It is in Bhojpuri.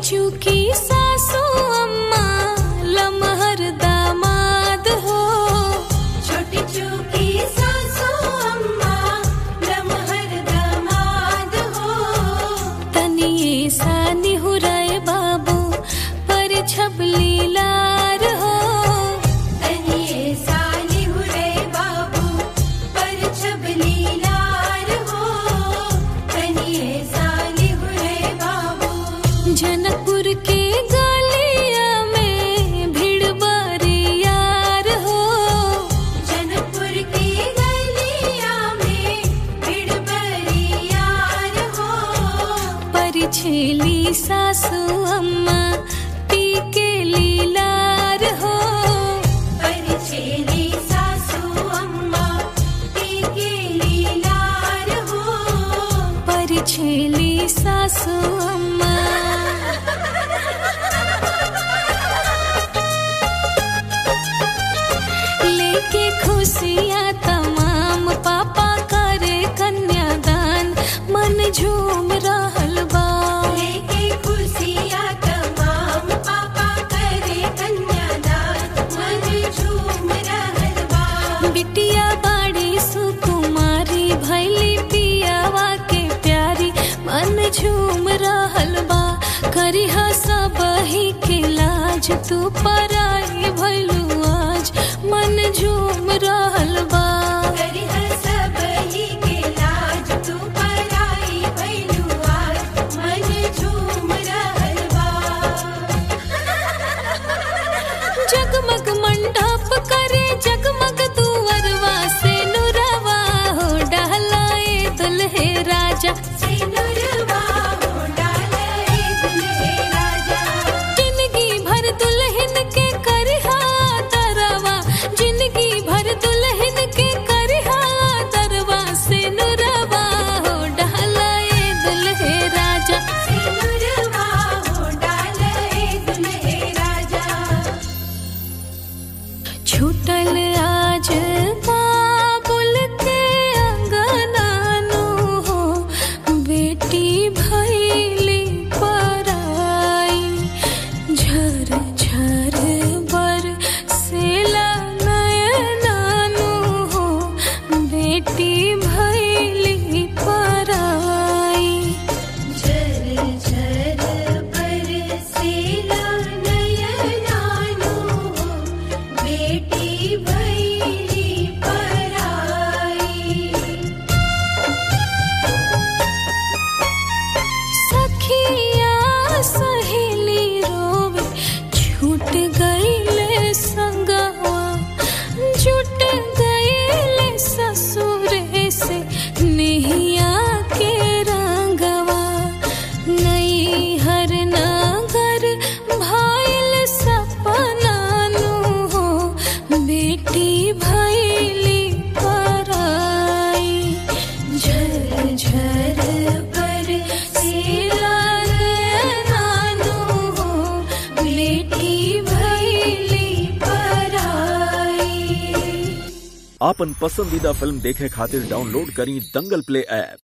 चूकी सासू अम्मा लमहर दामाद हो छोटी चूकी सासू अम्मा लमहर दामाद हो तनिए सा निहुराए बाबू पर छबली लार हो तनिए साली हुरे बाबू पर छबली लार हो तनिए साली हुरे बाबू जनकपुर के गलिया में भीड़ बारी यार हो जनकपुर की गलिया में भीड़ बड़ी यार हो परिछेली सासू अम्मा पी के लीलार हो परिछेली सासू अम्मा टीके लीलार हो परिछेली सासू अम्मा लेके खुशियाँ तमाम पापा करे कन्यादान मन झूम रहल बा लेके खुशियाँ तमाम पापा करे कन्यादान मन झूम रहल बा बिटिया बाड़ी सुकुमारी भैली पियावा के प्यारी मन झूम रहल बा करिहा सब ही के लाज तू पराई भैलू आज मन झूम रहल बा करिह सब ही के लाज तू पराई भइलू आज मन झूम रहल बा जगमग मंडप करे जगमग दुअरवा से नुरवा हो डहलाए दुल्हे राजा सिनुरवा हो डाले दुल्हे राजा जिंदगी भर दुल्हन के करहा दरवा जिंदगी भर दुल्हन के करहा दरवा से नुरवा हो डहलाए दुल्हे राजा सिनुरवा हो डाले दुल्हे राजा छूटल आज बाबुल के अंगनानु हो बेटी भैली पराई झर झर बर सेला नयनानु हो बेटी भैली पराई झर झर बरसेला नयनानु हो बेटी भैली पराई सखिया सहेली रोवे छूट गईले संगवा जुट गईले ससुरे से निहिया के रंगवा नई हर नगर भाईल सपनानु हो बेटी भैली पराई झर झर पर सिला नानु हो बेटी भैली पराई आपन पसंदीदा फिल्म देखे खातिर डाउनलोड करी दंगल प्ले ऐप